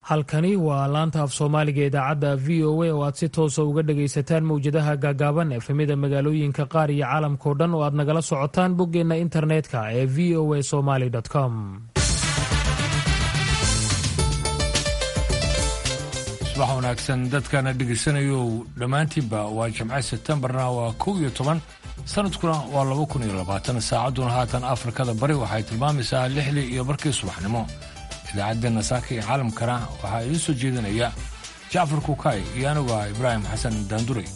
halkani waa laanta af soomaaliga idaacadda v o a oo aad si toosa uga dhagaysataan mowjadaha gaagaaban efemida magaalooyinka qaar iyo caalamkao dhan oo aad nagala socotaan boggeenna internetka ee v o a somaly com subax wanaagsan dadkana dhegaysanayo dhammaantiinba waa jimce sebtembarna waa kow iyo toban sanadkuna waa laba kun iyo labaatan saacadduna haatan afrikada bari waxay tilmaamaysaa lixdii iyo barkii subaxnimo idaacaddeena saaka iyo caalamkana waxaa idiin soo jeedinaya jacfar kukaay iyo anuga ibraahim xasan daanduray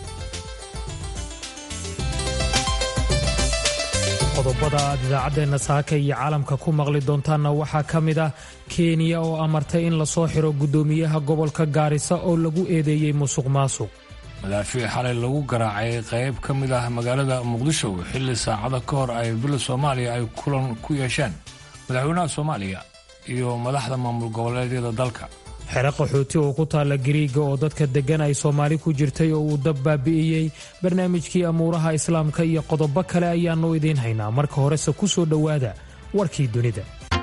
qodobada aad idaacaddeenna saaka iyo caalamka ku maqli doontaanna waxaa ka mid ah kenya oo amartay in lasoo xiro guddoomiyaha gobolka gaarisa oo lagu eedeeyey musuq maasuq madaafiic xalay lagu garaacay qayb ka mid ah magaalada muqdisho xilli saacado ka hor ay bila soomaaliya ay kulan ku yeesheen madaxweynaha soomaaliya iyo madaxda maamul goboleedyada dalka xero qaxooti oo ku taalla gariiga oo dadka deggan ay soomaali ku jirtay oo uu dab baabi'iyey barnaamijkii amuuraha islaamka iyo qodobo kale ayaannu idiin haynaa marka horese ku soo dhowaada warkii dunida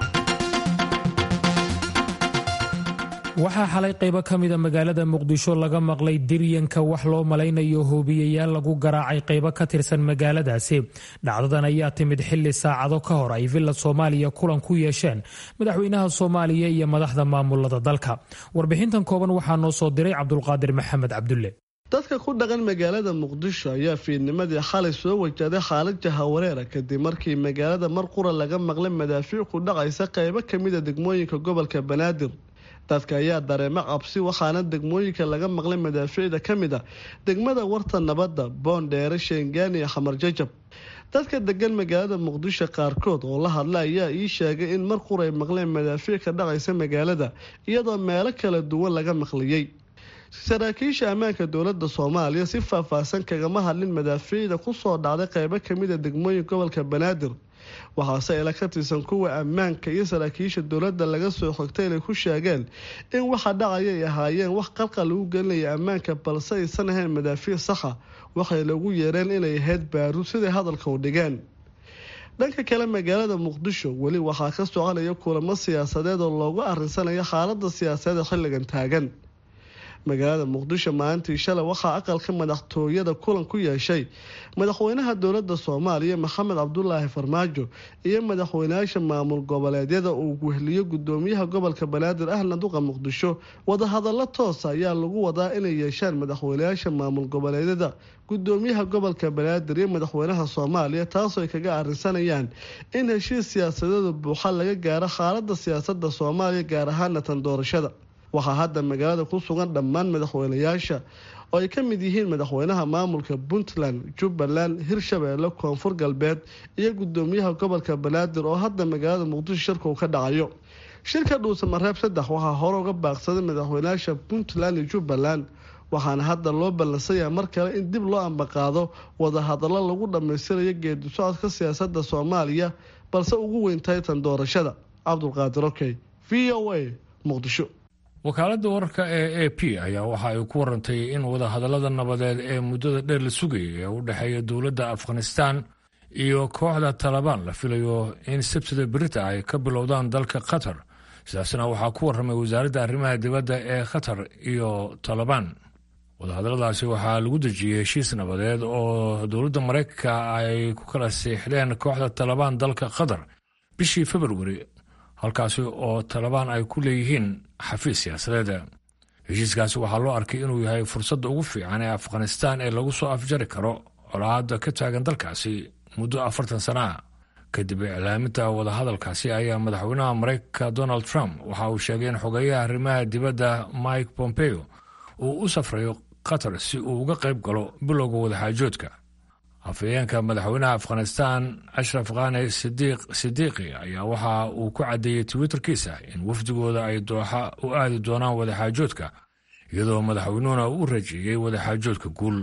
waxaa xalay qaybo ka mida magaalada muqdisho laga maqlay diryanka wax loo malaynayo hoobiyayaal lagu garaacay qaybo ka tirsan magaaladaasi dhacdadan ayaa timid xilli saacado ka hor ay villa soomaaliya kulan ku yeesheen madaxweynaha soomaaliya iyo madaxda maamulada dalka warbixintan kooban waxaa noo soo diray cabdulqaadir maxamed cabdulle dadka ku dhaqan magaalada muqdisho ayaa fiidnimadii xalay soo wajahday xaalad jahawareera kadib markii magaalada mar qura laga maqlay madaafiic ku dhacaysa qaybo kamida degmooyinka gobolka banaadir dadka ayaa dareemo cabsi waxaana degmooyinka laga maqlay madaafiicda ka mid a degmada warta nabadda boondheere sheengaan iyo xamar jajab dadka degan magaalada muqdisho qaarkood oo la hadla ayaa ii sheegay in mar qura ay maqleen madaafiic ka dhacaysa magaalada iyadoo meelo kala duwan laga maqliyey saraakiisha ammaanka dowlada soomaaliya si faahfaahsan kagama hadlin madaafiicda kusoo dhacday qeybo kamida degmooyin gobolka banaadir waxaase ila ka tirsan kuwa ammaanka iyo saraakiisha dowladda laga soo xogtay inay ku sheegeen in waxa dhacaya ay ahaayeen wax qalqal lagu gelinaya ammaanka balse aysan ahayn madaafiic saxa waxay lagu yeereen inay ahayd baaruud siday hadalka u dhigeen dhanka kale magaalada muqdisho weli waxaa ka soconaya kulamo siyaasadeed oo loogu arinsanayo xaalada siyaasadeed xilligan taagan magaalada muqdisho maalintii shalay waxaa aqalka madaxtooyada kulan ku yeeshay madaxweynaha dowlada soomaaliya maxamed cabdulaahi farmaajo iyo madaxweynayaasha maamul goboleedyada uu wehliyo gudoomiyaha gobolka banaadir ahna duqa muqdisho wadahadalo toosa ayaa lagu wadaa inay yeeshaan madaxweynayaasha maamul goboleedyada gudoomiyaha gobolka banaadir iyo madaxweynaha soomaaliya taasoo ay kaga arinsanayaan in heshiis siyaasadeeda buuxa laga gaaro xaalada siyaasada soomaaliya gaar ahaana tan doorashada waxaa hadda magaalada ku sugan dhammaan madaxweynayaasha oo ay ka mid yihiin madaxweynaha maamulka puntland jubbaland hirshabeelle koonfur galbeed iyo gudoomiyaha gobolka banaadir oo hadda magaalada muqdisho shirka uu ka dhacayo shirka dhuusamareeb saddex waxaa hore uga baaqsaday madaxweynayaasha puntland iyo jubbaland waxaana hadda loo ballansanyaha mar kale in dib loo ambaqaado wadahadallo lagu dhammaystirayo geedi socodka siyaasada soomaaliya balse ugu weyntahay tan doorashada cabdulqaadir okey v o a muqdisho wakaaladda wararka ee a p ayaa waxa ay ku warantay in wadahadallada nabadeed ee muddada dheer la sugayay ee u dhexeeya dowladda afghanistan iyo kooxda talabaan la filayo in sabtida berita ay ka bilowdaan dalka qatar sidaasna waxaa ku warramay wasaaradda arrimaha dibadda ee qatar iyo talabaan wadahadalladaasi waxaa lagu dejiyey heshiis nabadeed oo dowladda maraykanka ay ku kala siixdeen kooxda talabaan dalka qatar bishii februari halkaasi oo talabaan ay ku leeyihiin xafiis siyaasadeed heshiiskaasi waxaa loo arkay inuu yahay fursadda ugu fiican ee afghanistan ee lagu soo afjari karo colaadda ka taagan dalkaasi muddo afartan sana ah kadib iclaaminta wadahadalkaasi ayaa madaxweynaha maraykanka donald trump waxa uu sheegay in xogeeyaha arrimaha dibadda mike pompeo uu u safrayo qatar si uu uga qayb galo bilowga wadaxaajoodka afhayeenka madaxweynaha afghanistan ashraf khane sidiiq sidiiqi ayaa waxa uu ku caddeeyey twitterkiisa in wafdigooda ay dooxa u aadi doonaan wadaxaajoodka iyadoo madaxweynuhuna u rajeeyey wadaxaajoodka guul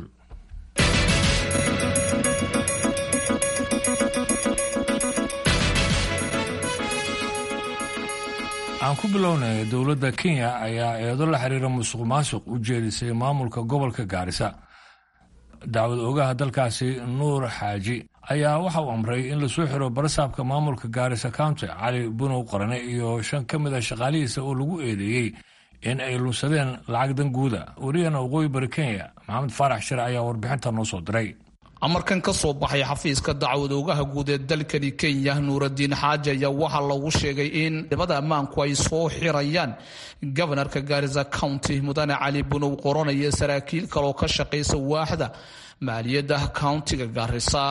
aan ku bilownay dowladda kenya ayaa eedo la xiriira musuq maasuq u jeedisay maamulka gobolka gaarisa dacwad oogaha dalkaasi nuur xaaji ayaa waxa uu amray in lasoo xiro barasaabka maamulka gaarisa county cali bunow qarane iyo shan ka mid a shaqaalihiisa oo lagu eedeeyey in ay lunsadeen lacag danguuda wariyana waqooyi bari kenya maxamed faarax shire ayaa warbixinta noo soo diray amarkan ka soo baxay xafiiska dacwad oogaha guud ee dalkani kenya nuuradiin xaaji ayaa waxaa lagu sheegay in ciidamada ammaanku ay soo xirayaan gobanarka gaarisa county mudane cali bunow qoranaya saraakiil kaleoo ka shaqaysa waaxda maaliyadda countiga gaarisa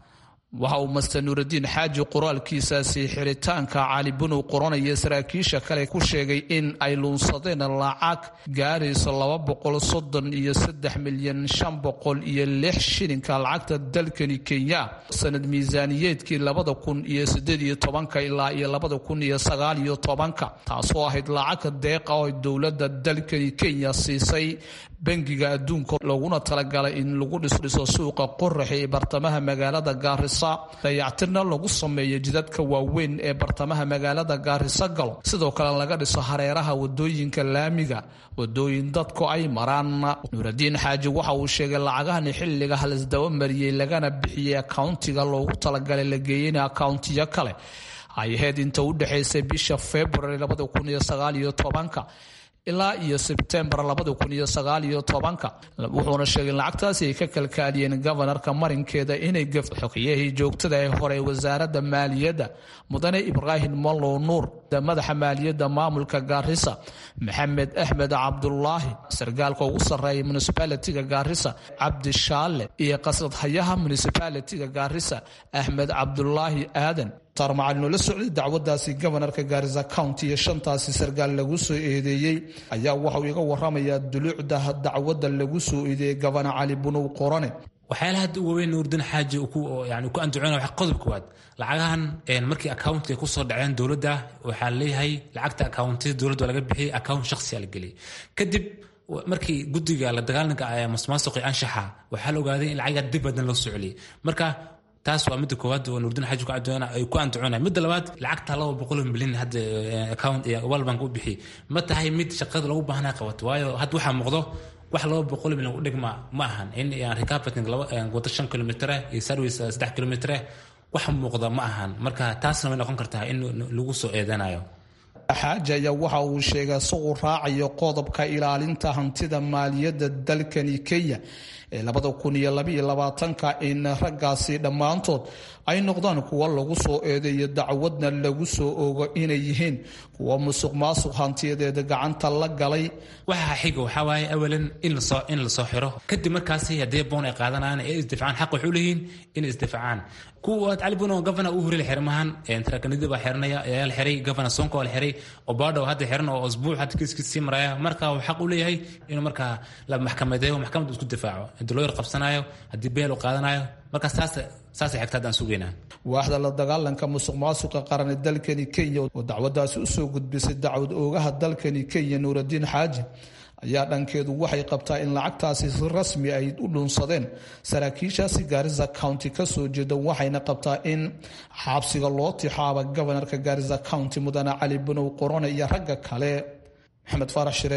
waxa uu master nuuradiin xaaji qoraalkiisaasi xiritaanka cali bunow qoranaya saraakiisha kale ku sheegay in ay luunsadeen lacag gaarayso laba boqol soddon iyo saddex milyan shan boqol iyo lix shilinka lacagta dalkani kenya sanad miisaaniyeedkii labada kun iyo sideed iyo tobanka ilaa iyo labada kun iyo sagaal iyo tobanka taasoo ahayd lacagta deeqa oo dowladda dalkani kenya siisay bangiga adduunka looguna talagalay in lagu dhisdhiso suuqa qoraxi ee bartamaha magaalada gaarisa dayactirna lagu sameeyo jidadka waaweyn ee bartamaha magaalada gaarisa galo sidoo kale laga dhiso hareeraha wadooyinka laamiga wadooyin dadku ay maraan nuuradiin xaaji waxa uu sheegay lacagahani xilliga halisdaba mariyey lagana bixiyey akauntiga loogu talagalay la geeyeyna akauntiyo kale ay ahayd inta u dhexaysay bisha february labada kun iyo sagaal iyo tobanka ilaa iyo sebtembar labada kun iyo sagaal iyo tobanka wuxuuna sheegay lacagtaasi ay ka kalkaaliyeen gobanarka marinkeeda inay gaf xogiyahii joogtada ee hore wasaaradda maaliyadda mudane ibraahim mallow nuur madaxa maaliyadda maamulka gaarisa maxamed axmed cabdulaahi sargaalka ugu sarreeya municibaalitiga gaarisa cabdi shaale iyo qasradhayaha municibaalitiga gaarisa axmed cabdulaahi aadan taarmacalino la socday dacwadaasi gobanarka gaarisa county iyo shantaasi sargaal lagu soo eedeeyey ayaa waxauu iga waramayaa duluucda dacwadda lagu soo eedeeyey gobana cali bunow qorane waxyaalaha hadda uga weyn nuurdin xaaji yani ku anducona waa qodob koowaad lacagahan markii accountiga kusoo dhaceen dowladda waxaa leeyahay lacagta accountyada dowladda laga bixiyay account shakhsiya la geliyay kadib markii guddiga la dagaalanka masuqmaasuqi anshaxa waxaa la ogaaday in lacagaa dib badan loo soo celiyay marka taas waa midda koowaad oo nuurdin xaaji ay ku andacoonay midda labaad lacagta laba boqol milyan hadda account world bank u bixiyay ma tahay mid shaqada lagu baahnaa qabato waayo hadda waxaa muuqdo wax laba boqol milyan u dhigma ma ahan in recapiting wado shan kilomitre iyo service saddex kilomitre wax muuqda ma ahan marka taasna way noqon kartaa in lagu soo eedanayo xaaji ayaa waxa uu sheegay isagoo raacayo qodobka ilaalinta hantida maaliyadda dalkani kenya ee labada kun iyo labaiyo labaatanka in raggaasi dhammaantood ay noqdaan kuwa lagu soo eedeeyo dacwadna lagu soo ogo inay yihiin kuwa musuq maasuq hantiyadeeda gacanta la galay waxa xiga waxaa waaye awalan in lasoo in lasoo xiro kadib markaasi haddii boon ay qaadanayaan ee isdifacaan xaq waxay u leeyihiin inay isdifacaan kuwa cali buno gavana uu hore la xiray maahan tarakanidi baa xiranaya ayaa la xiray gavana sonko waa la xiray obado hadda xiran oo usbuuc hadda kiiskiis sii maraya marka uu xaq u leeyahay inuu markaa la maxkamadeeyo maxkamadda isku difaaco haddii loo yar qabsanayo haddii beel uu qaadanayo marka saas saasay xigta haddaan sugaynaa waaxda la dagaalanka musuq maasuqa qaran ee dalkani kenya oo dacwadaasi usoo gudbisay dacwad oogaha dalkani kenya nuuradiin xaaji ayaa dhankeedu waxay qabtaa in lacagtaasi si rasmi ay u dhuunsadeen saraakiishaasi gaarisa county kasoo jeeda waxayna qabtaa in xabsiga loo tixaaba gobanarka gaarisa county mudane cali bunow qorone iyo ragga kale maxamed faarax shire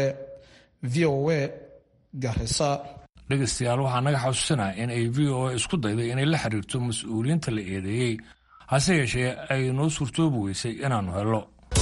v o a garisa dhegaystayaal waxaa naga xasuusinaa in ay v o a isku dayday inay la xiriirto mas-uuliyiinta la eedeeyey hase yeeshee ay noo suurtoobi weysay inaannu hello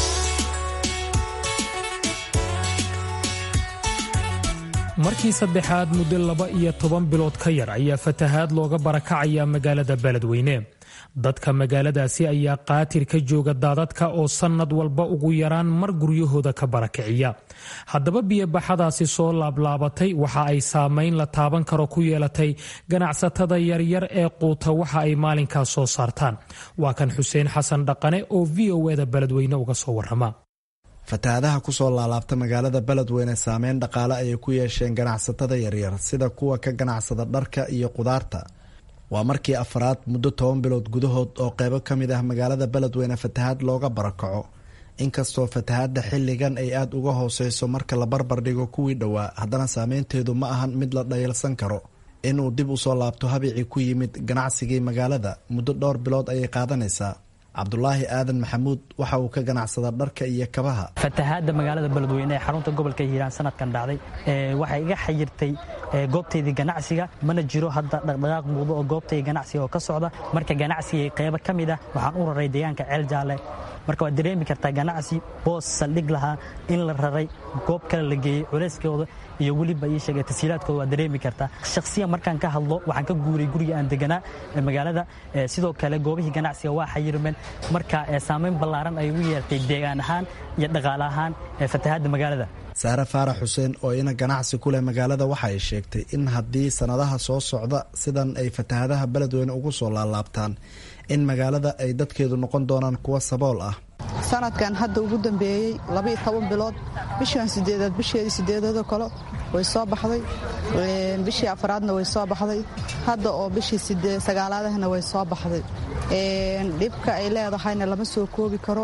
markii saddexaad muddo laba iyo toban bilood ka yar ayaa fatahaad looga barakacaya magaalada beledweyne dadka magaaladaasi ayaa qaatir ka jooga daadadka oo sannad walba ugu yaraan mar guryahooda ka barakiciya haddaba biyobaxadaasi soo laablaabatay waxa ay saamayn la taaban karo ku yeelatay ganacsatada yaryar ee quuta waxa ay maalinkaas soo saartaan waa kan xuseen xasan dhaqane oo v o eda beledweyne uga soo warama fatahaadaha kusoo laalaabta magaalada beledweyne saameyn dhaqaale ayay ku yeesheen ganacsatada yaryar sida kuwa ka ganacsada dharka iyo qudaarta waa markii afraad muddo toban bilood gudahood oo qeybo ka mid ah magaalada beledweyne fatahaad looga barakaco inkastoo fatahaadda xilligan ay aada uga hooseyso marka la barbar dhigo kuwii dhowaa haddana saameynteedu ma ahan mid la dhayalsan karo inuu dib usoo laabto habicii ku yimid ganacsigii magaalada muddo dhowr bilood ayay qaadanaysaa cabdulaahi aadan maxamuud waxa uu ka ganacsada dharka iyo kabaha fatahaadda magaalada beledweyne ee xarunta gobolka hiiraan sanadkan dhacday waxay iga xayirtay goobtaydii ganacsiga mana jiro hadda dhaqdhaqaaq muuqdo oo goobtayda ganacsiga oo ka socda marka ganacsigay qeybo ka mid ah waxaan u raray deegaanka ceel jaalle marka waad dareemi kartaa ganacsi boos saldhig lahaa in la raray goob kale la geeyey culeyskooda iyo weliba ii sheegay tasiilaadkooda waad dareemi kartaa shakhsiyan markaan ka hadlo waxaan ka guuray guriga aan deganaa magaalada sidoo kale goobihii ganacsiga waa xayirmeen marka saamayn ballaaran ay ugu yeertay deegaan ahaan iyo dhaqaale ahaan fatahaadda magaalada saare faarax xuseen oo ina ganacsi ku leh magaalada waxa ay sheegtay in haddii sannadaha soo socda sidan ay fatahadaha beledweyne ugu soo laalaabtaan in magaalada ay dadkeedu noqon doonaan kuwa sabool ah sanadkan hadda ugu dambeeyey labaiyo toban bilood bishan sideedaad bisheedii sideedaadoo kale way soo baxday bishii afraadna way soo baxday hadda oo bishii sagaalaadahna way soo baxday dhibka ay leedahayna lama soo koobi karo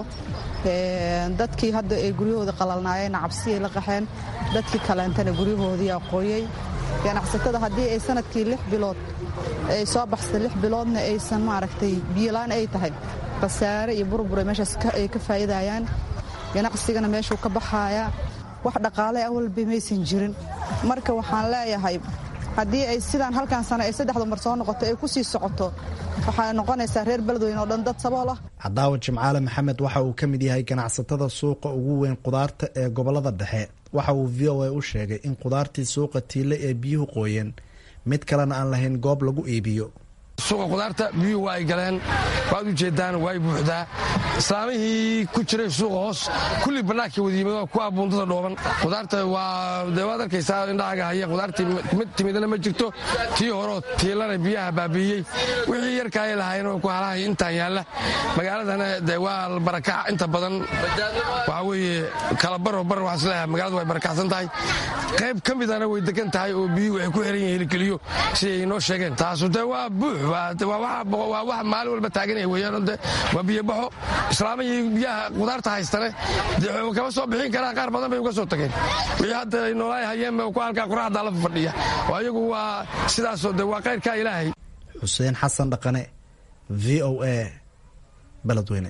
dadkii hadda ay guryahooda qalalnaayeen cabsiyay la qaxeen dadkii kaleentana guryahoodii aqooyey ganacsatada haddii ay sanadkii lix bilood ay soo baxsay lix biloodna aysan maaragtay biyolaan ay tahay khasaare iyo burbure meeshaas ay ka faa'iidayaan ganacsigana meeshuu ka baxaaya wax dhaqaale awalba maysan jirin marka waxaan leeyahay haddii ay sidaan halkan sano ay saddexda mar soo noqoto ay ku sii socoto waxaa noqonaysaa reer beledweyne oo dhan dad sabool ah cadaawa jimcaale maxamed waxa uu ka mid yahay ganacsatada suuqa ugu weyn qudaarta ee gobolada dhexe waxa uu v o a u sheegay in qudaartii suuqa tiile ee biyuhu qooyeen mid kalena aan lahayn goob lagu iibiyo suuqa qudaarta biyuhu waa ay galeen waad u jeedaan waa ay buuxdaa islaamihii ku jiray suuqa hoos kulli bannaankii wadiimado kuwa buundada dhooban qudaarta waa de waad arkaysaa indhahaaga haya qudaartii mid timidana ma jirto tii horeo tiilana biyaha baabi'iyey wixii yarkaay lahaayeen oo ku halahay intaan yaalla magaaladana de waa barakac inta badan waxaa weeye kala baro bar waxaan isleeyahay magaaladu way barakacsan tahay qayb ka midana way degan tahay oo biyuhu waxay ku xiran yihiin helikeliyo siday inoo sheegeen taasu de waa buux waa wax maalin walba taaganaya weeyaan de waa biyobaxo islaamihii biyaha qudaarta haystane kama soo bixin karaan qaar badan bay uga soo tageen wixii hadda ay noolaay hayeen ku halkaa quraxdaa la fadhiya oo ayagu waa sidaasoo de waa kayrkaa ilaahay xuseen xasan dhaqane v o a beledweyne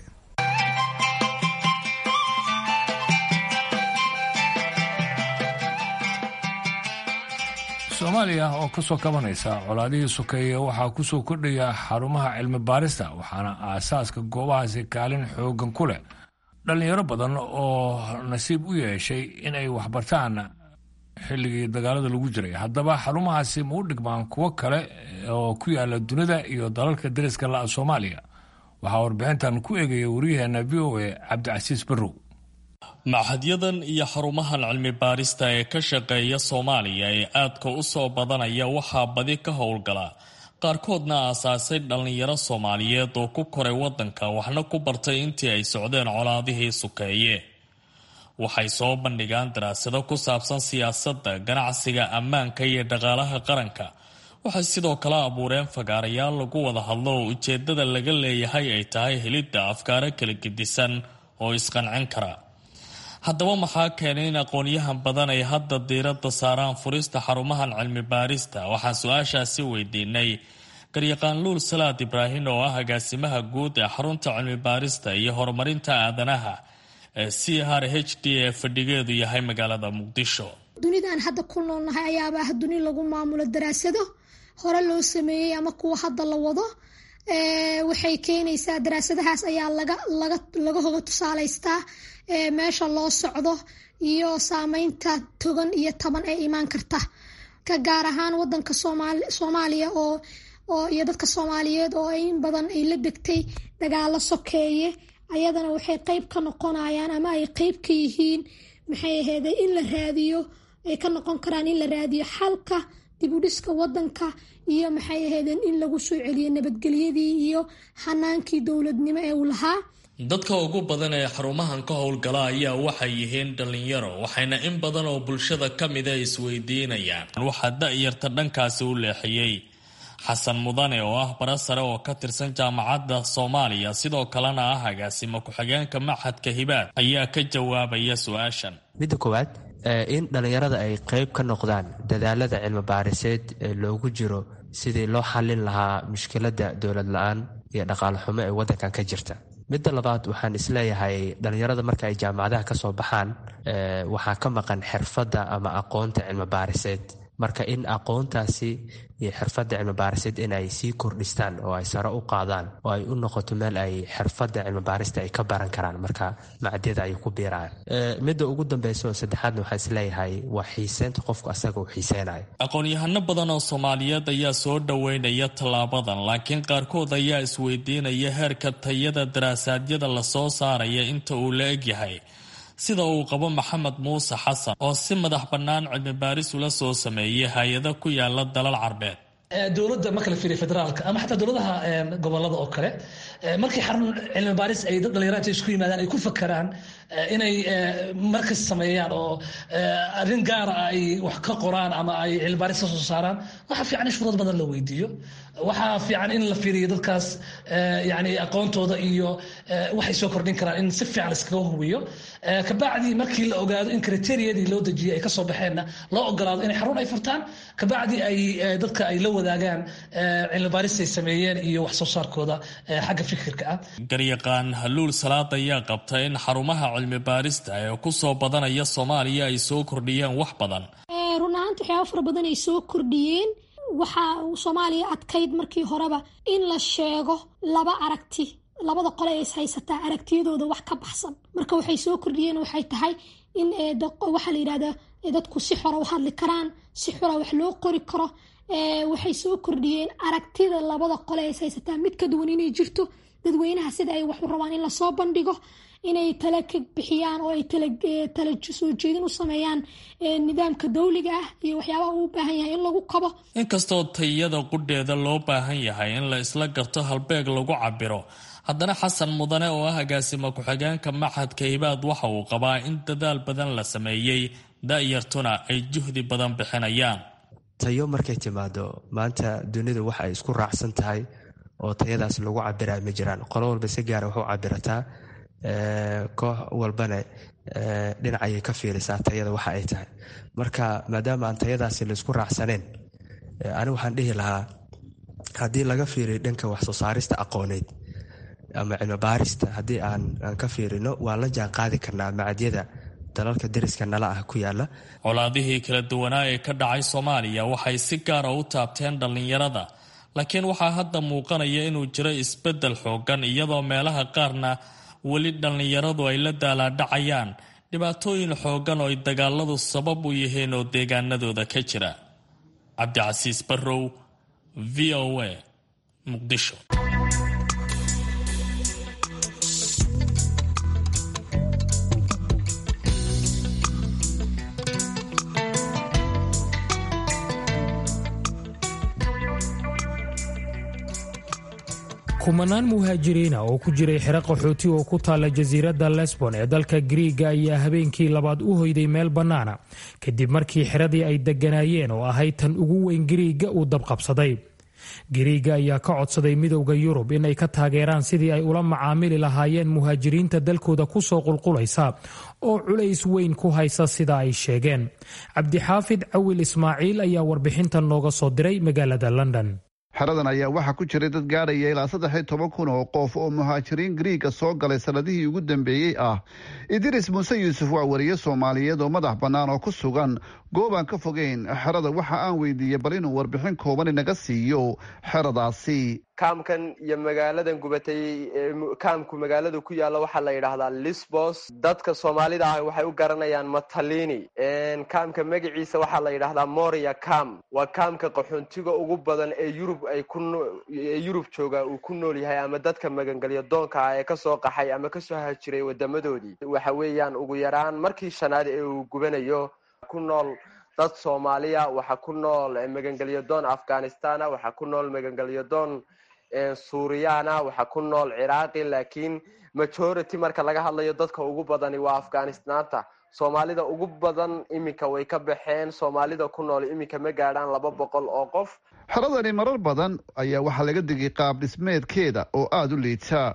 soomaaliya oo ka soo kabanaysa colaadihii sokeeye waxaa ku soo kordhaya xarumaha cilmi baarista waxaana aasaaska goobahaasi kaalin xoogan ku leh dhallinyaro badan oo nasiib u yeeshay in ay waxbartaan xilligii dagaalada lagu jiray haddaba xarumahaasi ma u dhigmaan kuwo kale oo ku yaala dunida iyo dalalka dariska la'a soomaaliya waxaa warbixintan ku eegaya waryaheena v o a cabdicasiis barrow maxadyadan iyo xarumahan cilmi baarista ee ka shaqeeya soomaaliya ee aadka u soo badanaya waxaa badi ka howlgala qaarkoodna aasaasay dhallinyaro soomaaliyeed oo ku koray waddanka waxna ku bartay intii ay socdeen colaadihii sukeeye waxay soo bandhigaan daraasado ku saabsan siyaasadda ganacsiga ammaanka iyo dhaqaalaha qaranka waxay sidoo kale abuureen fagaarayaal lagu wada hadlo oo ujeedada laga leeyahay ay tahay helidda afkaaro kala gedisan oo isqancin kara haddaba maxaa keenay in aqoonyahan badan ay hadda diiradda saaraan furista xarumahan cilmi baarista waxaan su-aashaasi weydiinay garyaqaan luul salaad ibraahin oo ah agaasimaha guud ee xarunta cilmi baarista iyo horumarinta aadanaha ee c r h d ee fadhigeedu yahay magaalada muqdisho dunidan hadda ku noolnahay ayaaba ah duni lagu maamulo daraasado hore loo sameeyey ama kuwa hadda la wado waxay keenaysaa daraasadahaas ayaa laga hoga tusaalaystaa meesha loo socdo iyo saameynta togan iyo taban ee imaan karta ka gaar ahaan wadanka soomaaliya oo iyo dadka soomaaliyeed oo in badan ay la degtay dagaalo sokeeye ayadana waxay qeyb ka noqonayaan ama ay qeyb ka yihiin maxay aheede in la raadiyo ay ka noqon karaan in la raadiyo xalka dibudhiska wadanka iyo maxay ahaydeen in lagu soo celiyo nabadgelyadii iyo hanaankii dowladnimo ee uu lahaa dadka ugu badan ee xarumahan ka howlgala ayaa waxay yihiin dhallinyaro waxayna in badan oo bulshada ka mida isweydiinayaan waxaa da-yarta dhankaasi u leexiyey xasan mudane oo ah bara sare oo ka tirsan jaamacadda soomaaliya sidoo kalena ah agaasimo ku-xigeenka maxadka hibaad ayaa ka jawaabaya su-aashan midda koowaad in dhallinyarada ay qeyb ka noqdaan dadaalada cilmi baariseed ee loogu jiro sidii loo xallin lahaa mushkiladda dowlad la-aan iyo dhaqaale xumo ee waddankan ka jirta midda labaad waxaan isleeyahay dhallinyarada marka ay jaamacadaha ka soo baxaan waxaa ka maqan xirfadda ama aqoonta cilmi baariseed marka in aqoontaasi iyo xirfadda cilmibaariseed in ay sii kordhistaan oo ay sare u qaadaan oo ay u noqoto meel ay xirfadda cilmibaarista ay ka baran karaan marka macadyada ay ku biiraan midda ugu dambeysa oo saddexaadna waxaa isleeyahay waa xiiseynta qofku asaga uu xiiseynayo aqoon-yahano badan oo soomaaliyeed ayaa soo dhoweynaya tallaabadan laakiin qaarkood ayaa isweydiinaya heerka tayada daraasaadiyada lasoo saaraya inta uu la egyahay sida uu qabo maxamed muuse xasan oo si madax bannaan cilmi baaris ula soo sameeyay hay-ada ku yaala dalal carbeed dowladda marka la fiiriya federaalka ama xataa dowladaha gobolada oo kale markii xarun cilmi baaris ay dad dhalinyarada isku yimaadaan ay ku fakaraan inay markas sameeyaan oo arrin gaara ay wax ka qoraan ama ay cilmi baaris ka soo saaraan waxaa fiican in shuruud badan la weydiiyo waxaa fiican in la fiiriyo dadkaas yani aqoontooda iyo waxay soo kordhin karaan in si fiican iskaga hubiyo kabacdi markii la ogaado in kriteriyadii loo dejiyay ay kasoo baxeenna loo ogolaado inay xarun ay furtaan kabacdi ay dadka ay la wadaagaan cilmi baaris ay sameeyeen iyo wax soo saarkooda xagga fikirka ah garyaqaan haluul salaad ayaa qabta in xarumaha cilmi baarista ee ku soo badanaya soomaaliya ay soo kordhiyeen wax badan run ahaanta waxyaaba fara badan ay soo kordhiyeen waxaa soomaaliya adkayd markii horeba in la sheego laba aragti labada qole ee is haysataa aragtiyadooda wax ka baxsan marka waxay soo kordhiyeen waxay tahay in waxaa la yidhahdaa dadku si xora u hadli karaan si xora wax loo qori karo waxay soo kordhiyeen aragtida labada qole ee is haysataa mid ka duwan inay jirto dadweynaha sida ay wax u rabaan in lasoo bandhigo inay tala ka bixiyaan oo ay tala soo jeedin u sameeyaan nidaamka dawliga ah iyo waxyaabaha uu u baahan yahay in lagu kabo inkastoo tayada qudheeda loo baahan yahay in la isla garto halbeeg lagu cabiro haddana xasan mudane oo ah agaasima ku-xigeenka maxadka ibaad waxa uu qabaa in dadaal badan la sameeyey da-yartuna ay juhdi badan bixinayaan tayo markay timaado maanta dunidu waxa ay isku raacsan tahay oo tayadaas lagu cabira ma jiraan qolo walba si gaara wax u cabirataa koox walbana dhinacayay ka fiirisaa tayada waxa ay tahay marka maadaama aan tayadaasi laisku raacsaneen ani waxaan dhihi lahaa haddii laga fiiriyo dhanka waxsoo saarista aqooneed ama cilmi baarista haddii aan ka fiirino waan la jaan qaadi karnaa macadyada dalalka dariska nala ah ku yaala colaadihii kala duwanaa ee ka dhacay soomaaliya waxay si gaara u taabteen dhallinyarada laakiin waxaa hadda muuqanaya inuu jiro isbeddel xoogan iyadoo meelaha qaarna weli dhallinyaradu ay la daalaadhacayaan dhibaatooyin xoogan oo ay dagaaladu sabab u yihiin oo deegaanadooda ka jira cabdicasiis barrow v o a muqdisho kumanaan muhaajiriina oo ku jiray xero qaxooti oo ku taalla jasiiradda lesbon ee dalka griiga ayaa habeenkii labaad u hoyday meel bannaana kadib markii xeradii ay degganaayeen oo ahayd tan ugu weyn griiga uu dabqabsaday gariiga ayaa ka codsaday midowda yurub inay ka taageeraan sidii ay ula macaamili lahaayeen muhaajiriinta dalkooda kusoo qulqulaysa oo culays weyn ku haysa sida ay sheegeen cabdixaafid cawil ismaaciil ayaa warbixintan nooga soo diray magaalada london xeradan ayaa waxaa ku jiray dad gaadhaya ilaa saddex iyo toban kun oo qof oo muhaajiriin griiga soo galay sanadihii ugu dambeeyey ah idris muuse yuusuf waa wariye soomaaliyeed oo madax bannaan oo ku sugan goob aan ka fogeyn xerada waxa aan weydiiyey bal inuu warbixin kooban inaga siiyo xeradaasi kaamkan iyo magaaladan gubatay kaamku magaalada ku yaalla waxaa la yidhaahdaa lisbos dadka soomaalida ah waxay u garanayaan matalini kaamka magaciisa waxaa la yidhaahdaa moria cam waa kaamka qaxoontiga ugu badan ee yurub ay kuee yurub jooga uu ku nool yahay ama dadka magangelyo doonka ah ee kasoo qaxay ama kasoo hajiray wadamadoodii waxa weeyaan ugu yaraan markii shanaad ee uu gubanayo ku nool dad soomaaliya waxaa ku nool magangelyo doon afghanistana waxaa ku nool magangelyo doon suuriyaana waxaa ku nool ciraaqi laakiin majority marka laga hadlayo dadka ugu badani waa afghanistaanta soomaalida ugu badan iminka way ka baxeen soomaalida ku nool iminka ma gaadhaan laba boqol oo qof xeradani marar badan ayaa waxaa laga digay qaab dhismeedkeeda oo aada u liita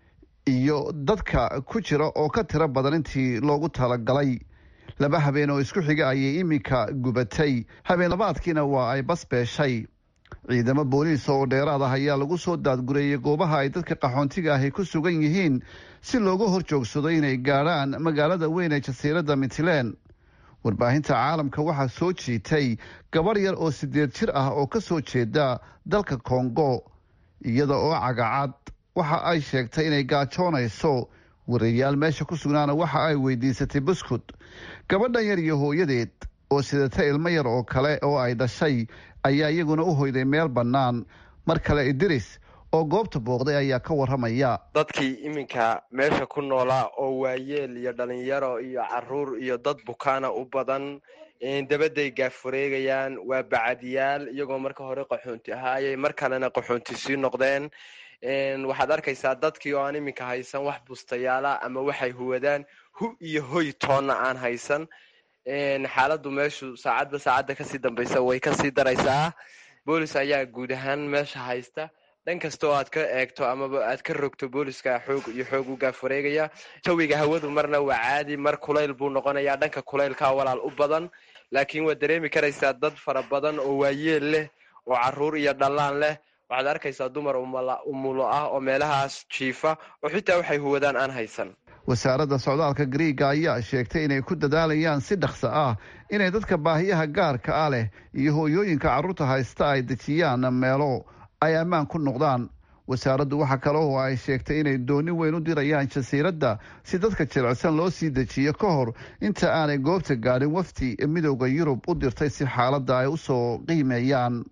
iyo dadka ku jira oo ka tiro badan intii loogu talagalay laba habeen oo isku xiga ayay iminka gubatay habeen labaadkiina waa ay basbeeshay ciidamo booliis oo dheeraad ah ayaa lagu soo daadgureeyey goobaha ay dadka qaxoontiga ahi ku sugan yihiin si looga hor joogsado inay gaadhaan magaalada weyn ee jasiiradda mitland warbaahinta caalamka waxaa soo jiitay gabarh yar oo sideed jir ah oo ka soo jeeda dalka kongo iyada oo cagacad waxa ay sheegtay inay gaajoonayso warayaal meesha ku sugnaana waxa ay weydiisatay buskud gabadhan yar iyo hooyadeed oo sidata ilmo yar oo kale oo ay dhashay ayaa iyaguna u hoyday meel bannaan mar kale idris oo goobta booqday ayaa ka waramaya dadkii iminka meesha ku noolaa oo waayeel iyo dhalinyaro iyo caruur iyo dad bukaana u badan dabaday gaafureegayaan waa bacadyaal iyagoo marka hore qaxoonti ahaayay mar kalena qaxoonti sii noqdeen waxaad arkaysaa dadkii oo aan iminka haysan wax bustayaala ama waxay huwadaan hu iyo hoy toonna aan haysan xaaladdu meeshu saacadba saacadda kasii dambaysa way kasii daraysaa boolis ayaa guud ahaan meesha haysta dhan kasta oo aad ka eegto amaba aad ka rogto booliska xoog iyo xoog u gaafureegaya jawiga hawadu marna waa caadi mar kulayl buu noqonayaa dhanka kulaylkaa walaal u badan laakiin waad dareemi karaysaa dad fara badan oo waayeel leh oo caruur iyo dhallaan leh waxaad arkaysaa dumar umulo ah oo meelahaas jiifa oo xitaa waxay huwadaan aan haysan wasaaradda socdaalka griiga ayaa sheegtay inay ku dadaalayaan si dhaqso ah inay dadka baahiyaha gaarka ah leh iyo hooyooyinka carruurta haysta ay dejiyaan meelo ay ammaan ku noqdaan wasaaraddu waxaa kale oo ay sheegtay inay dooni weyn u dirayaan jasiiradda si dadka jilicsan loo sii dejiyo ka hor inta aanay goobta gaadhin wafdi midooda yurub u dirtay si xaaladda ay u soo qiimeeyaan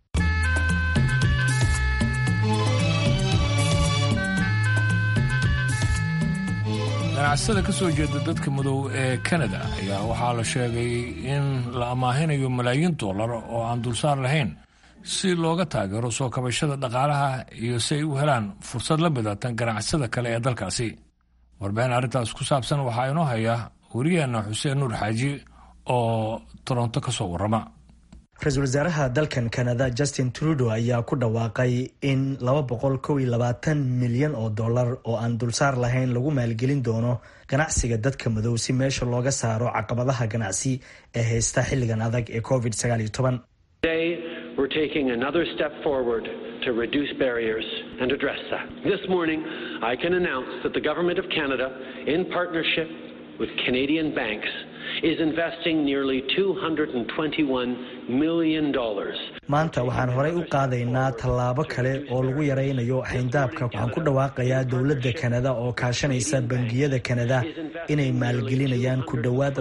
ganacsada ka soo jeeda dadka madow ee kanada ayaa waxaa la sheegay in la amaahinayo malaayiin dollar oo aan dulsaar lahayn si looga taageero soo kabashada dhaqaalaha iyo si ay u helaan fursad la midatan ganacsada kale ee dalkaasi warbixin arrintaas ku saabsan waxaa inoo haya wariyeenna xuseen nuur xaaji oo toronto ka soo warrama ra-iisul wasaaraha dalkan kanada justin trudeau ayaa ku dhawaaqay in milyan oo dollar oo aan dulsaar lahayn lagu maalgelin doono ganacsiga dadka madow si meesha looga saaro caqabadaha ganacsi ee haysta xilligan adag ee covid We're taking another step forward to reduce barriers and address that. This morning, I can announce that the Government of Canada, in partnership with Canadian banks, is investing nearly $221 million. maanta waxaan horey u qaadaynaa tallaabo kale oo lagu yaraynayo xayndaabka waxaan ku dhawaaqayaa dowladda kanada oo kaashanaysa bangiyada kanada inay maalgelinayaan ku dhowaad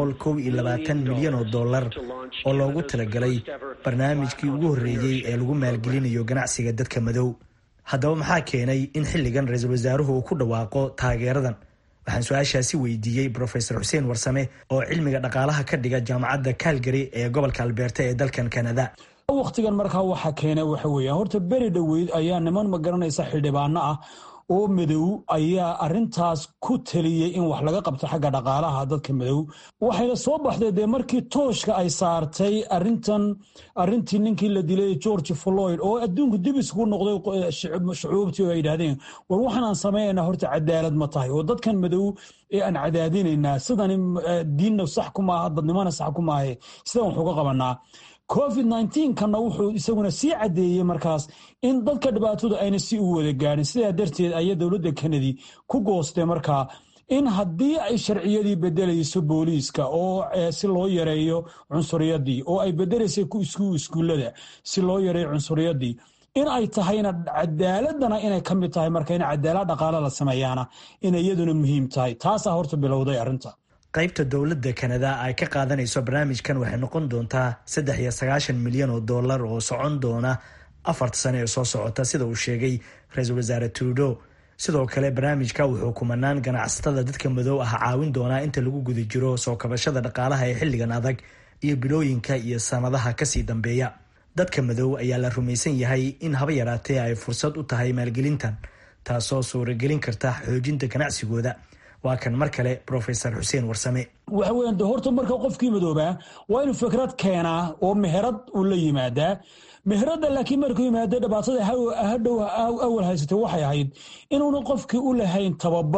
milyan oo dollar oo loogu talagalay barnaamijkii ugu horreeyey ee lagu maalgelinayo ganacsiga dadka madow haddaba maxaa keenay in xilligan ra-iisul wasaaruhu uu ku dhawaaqo taageeradan waxaan su-aashaasi weydiiyey brofesor xuseen warsame oo cilmiga dhaqaalaha ka dhiga jaamacadda calgary ee gobolka albeerta ee dalkan kanada wakhtigan markaa waxa keena waxa weeya horta beri dhoweyd ayaa niman ma garanaysa xildhibaano ah oo madow ayaa arintaas ku taliyey in wax laga qabto xagga dhaqaalaha dadka madow waxayna soo baxday dee markii tooshka ay saartay arintan arintii ninkii la dilay george floyd oo adduunku dib isugu noqday shucuubtii oo ay yidhahdeen war waxaan aan samaynayna horta cadaalad ma tahay oo dadkan madow ee aan cadaadinaynaa sidani diinna sax ku maaha dadnimona sax ku maahe sidan wax uga qabanaa covid kana wuxuu isaguna sii cadeeyey markaas in dadka dhibaatadu ayna si u wada gaadhin sidaa darteed ayaa dowladda kanadi ku goostay markaa in haddii ay sharciyadii bedelayso booliiska oo si loo yareeyo cunsuriyadii oo ay bedelaysay iskuullada si loo yareeyo cunsuriyadii in ay tahayna cadaaladana inay ka mid tahay marka in cadaalad dhaqaale la sameeyaana inay iyaduna muhiim tahay taasaa horta bilowday arrinta qaybta dowladda kanada ay ka qaadanayso barnaamijkan waxay noqon doontaa saddex iyo sagaashan milyan oo dollar oo socon doona afarta sane ee soo socota sida uu sheegay ra-iisul wasaare trudeau sidoo kale barnaamijka wuxuu kumanaan ganacsatada dadka madow ah caawin doonaa inta lagu guda jiro soo kabashada dhaqaalaha ee xilligan adag iyo bilooyinka iyo sanadaha kasii dambeeya dadka madow ayaa la rumaysan yahay in haba yaraatee ay fursad u tahay maalgelintan taasoo suuragelin karta xoojinta ganacsigooda waa kan mar kale rofesor xuseen warsame waxa weyan de horta marka qofkii madoobaa waa inuu fikrad keenaa oo meherad uu la yimaadaa meheradda laakiin markuu yimaado dhibaatada hadhow awal haysatay waxay ahayd inuuna qofkii u lahayn tababar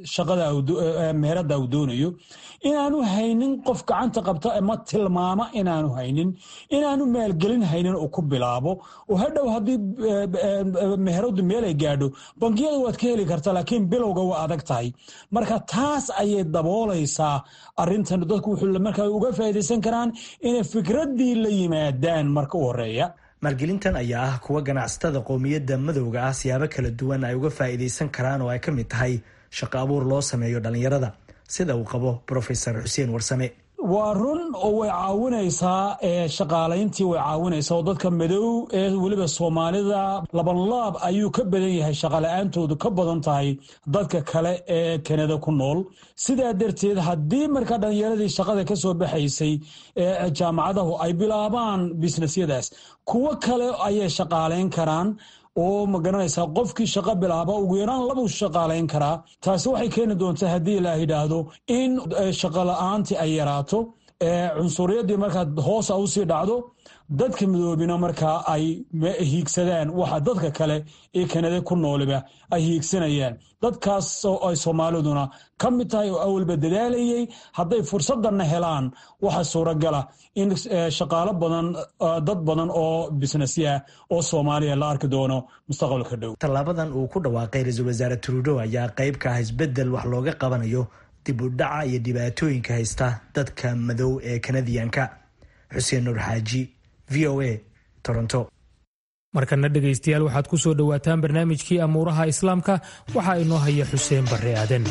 shaqada meherada uu doonayo inaanu haynin qof gacanta qabta ama tilmaama inaanu haynin inaanu maalgelin haynin uu ku bilaabo oo hadhow haddii meheradu meel ay gaadho bangiyada waad ka heli karta laakiin bilowga waa adag tahay marka taas ayay daboolaysaa arintan dadku wuxuu markaa uga faa'iidaysan karaan inay fikraddii la yimaadaan marka u horeeya maalgelintan ayaa ah kuwa ganacsatada qowmiyadda madowga ah siyaabo kala duwan ay uga faa'iidaysan karaan oo ay ka mid tahay shaqo abuur loo sameeyo dhallinyarada sida uu qabo profesor xuseen warsame waa run oo way caawinaysaa shaqaalayntii way caawinaysaa oo dadka madow ee weliba soomaalida labanlaab ayuu ka badan yahay shaqala-aantoodu ka badan tahay dadka kale ee kanada ku nool sidaa darteed haddii markaa dhallinyaradii shaqada ka soo baxaysay ee jaamacadahu ay bilaabaan bisnesyadaas kuwo kale ayay shaqaalayn karaan oo ma garanaysaa qofkii shaqo bilaaba ugu yaraan labuu shaqaalayn karaa taasi waxay keeni doontaa haddii ilaah yidhaahdo in shaqo la-aantii ay yaraato cunsuriyadii markaa hoosa usii dhacdo dadka midoobina markaa ay hiigsadaan waxa dadka kale ee kanada ku nooliba ay hiigsanayaan dadkaas oo ay soomaaliduna ka mid tahay oo awalba dadaalayay hadday fursadanna helaan waxa suuragala in shaqaalo badan dad badan oo bisnesya oo soomaaliya la arki doono mustaqbalka dhow tallaabadan uu ku dhawaaqay ra-iisul wasaare trudeau ayaa qayb ka ah isbeddel wax looga qabanayo dib u dhaca iyo dhibaatooyinka haysta dadka madow ee kanadiyanka xuseen nuur xaaji v o a toronto markana dhegaystayaal waxaad ku soo dhowaataan barnaamijkii amuuraha islaamka waxaa inoo haya xuseen barre aadan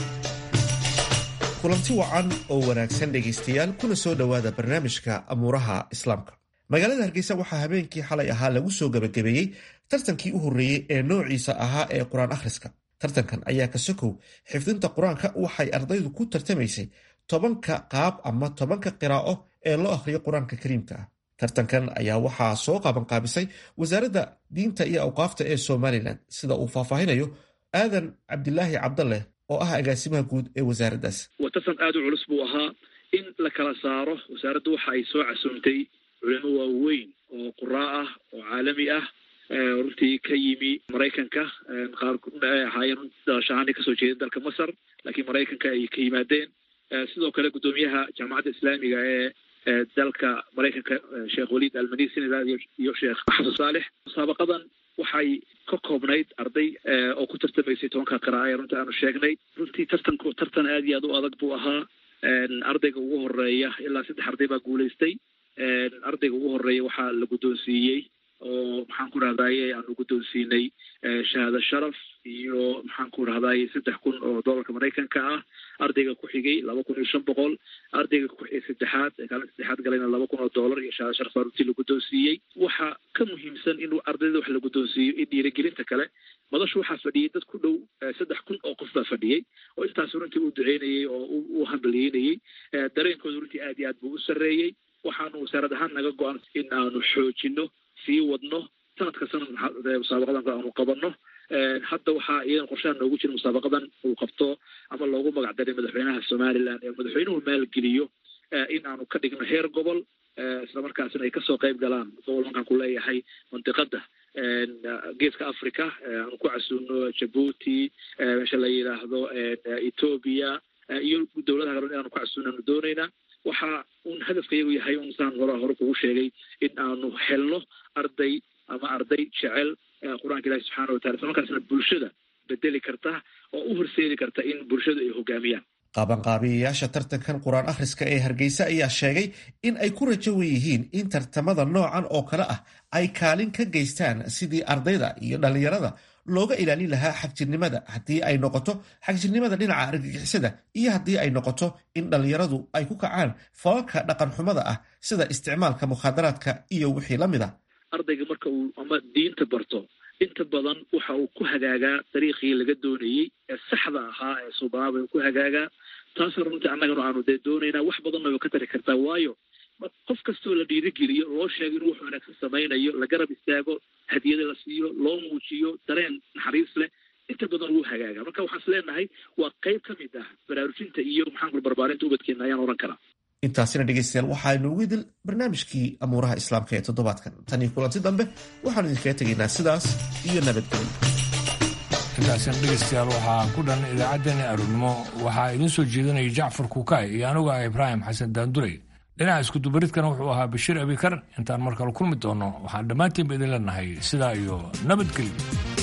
kulanti wacan oo wanaagsan dhegaystayaal kuna soo dhowaada barnaamijka amuuraha islaamka magaalada hargeysa waxaa habeenkii xalay ahaa lagu soo gebagabeeyey tartankii u horreeyey ee noociisa ahaa ee qur-aan akhriska tartankan ayaa ka sokow xifdinta qur-aanka waxay ardaydu ku tartamaysay tobanka qaab ama tobanka qiraa'o ee loo akhriyo qur-aanka kariimka ah tartankan ayaa waxaa soo qaabanqaabisay wasaaradda diinta iyo awqaafta ee somalilan sida uu faahfaahinayo aadan cabdilaahi cabdaleh oo ah agaasimaha guud ee wasaaraddaas waa tartan aada u culus buu ahaa in la kala saaro wasaaraddu waxa ay soo casuumtay culimo waaweyn oo quraa ah oo caalami ah runtii ka yimi maraykanka qaar ahaayeen dalashahaani kasoo jeeda dalka masar laakiin maraykanka ay ka yimaadeen sidoo kale guddoomiyaha jaamacadda islaamiga ee dalka maraykanka sheekh waliid almani senegal iyo sheekh xasan saalex musaabaqadan waxay ka koobnayd arday oo ku tartamaysay tobanka qira'a ee runtii aanu sheegnay runtii tartanku tartan aad iyo aad u adag buu ahaa ardayga ugu horeeya ilaa saddex arday baa guulaystay ardayga ugu horeeya waxaa la guddoonsiiyey oo maxaan ku rahdaye aanu guddoonsiinay shahaado sharaf iyo maxaan ku rahdaye saddex kun oo dollarka maraykanka ah ardayga ku xigay laba kun iyo shan boqol ardayga saddexaad kaalinta saddexaad galayna laba kun oo dollar iyo shahaado sharaf baa runtii la guddoonsiiyey waxaa ka muhiimsan in ardayda wax la guddoonsiiyo in dhiirigelinta kale madashu waxaa fadhiyey dad ku dhow saddex kun oo qof baa fadhiyey oo intaas runtii uu duceynayey oo u hambalyeynayey dareenkooda runtii aad iyo aad buu u sarreeyey waxaanu wasaarad ahaan naga go-an in aanu xoojino sii wadno sanadka sanad musaabaqadan aanu qabanno hadda waxaa iyadan qorshaha noogu jira musaabaqadan uu qabto ama loogu magac daray madaxweynaha somalilan ee madaxweynuhu maalgeliyo in aanu ka dhigno heer gobol islamarkaasina ay kasoo qayb galaan gobol markaan ku leeyahay mandiqada geeska africa aanu ku casuuno jabuuti meesha la yidhaahdo ethoobia iyo dowladaha kale inaanu ku casuunaanu doonaynaa waxa uun hadafka iyagu yahay un saan hore hore kugu sheegay in aanu helno arday ama arday jecel qur-aanka ilahi subxaana watala isla markaasna bulshada bedeli karta oo u horseedi karta in bulshadu ay hogaamiyaan qaabanqaabiyayaasha tartankan qur-aan akhriska ee hargeysa ayaa sheegay in ay ku rajo weyihiin in tartamada noocan oo kale ah ay kaalin ka geystaan sidii ardayda iyo dhallinyarada looga ilaalin lahaa xagjirnimada haddii ay noqoto xagjirnimada dhinaca argagixisada iyo haddii ay noqoto in dhallinyaradu ay ku kacaan falalka dhaqan xumada ah sida isticmaalka mukhaadaraadka iyo wixii la mid a ardayga marka uu ama diinta barto inta badan waxa uu ku hagaagaa dariiqii laga doonayey ee saxda ahaa ee subaaba ku hagaagaa taasna runtii annagana aanu dee doonaynaa wax badanna way ka tari kartaa waayo qof kastoo la dhiirigeliyo loo sheego inuu wax wanaagsan samaynayo la garab istaago hadiyada la siiyo loo muujiyo dareen naxariis leh inta badan wuu hagaaga marka waxaan is leenahay waa qayb ka mid ah baraarujinta iyo maxaan kula barbaarinta ubadkeena ayaan ohan karaa intaasina dhegeystayaal waxaaynu ugu idil barnaamijkii amuuraha islaamka ee toddobaadkan tan iyo kulanti dambe waxaanu idinkaga tegaynaa sidaas iyo nabadgelyo intaasina dhegaystayaal waxaa ku dhan idaacaddeenna aroornimo waxaa idiin soo jeedinaya jacfar kuukay iyo anigu ah ibraahim xasan daandurey dhinaca iskudubaridkana wuxuu ahaa bashiir abikar intaan mar kale kulmi doonno waxaan dhammaantiinba idin leenahay sidaa iyo nabadgelyo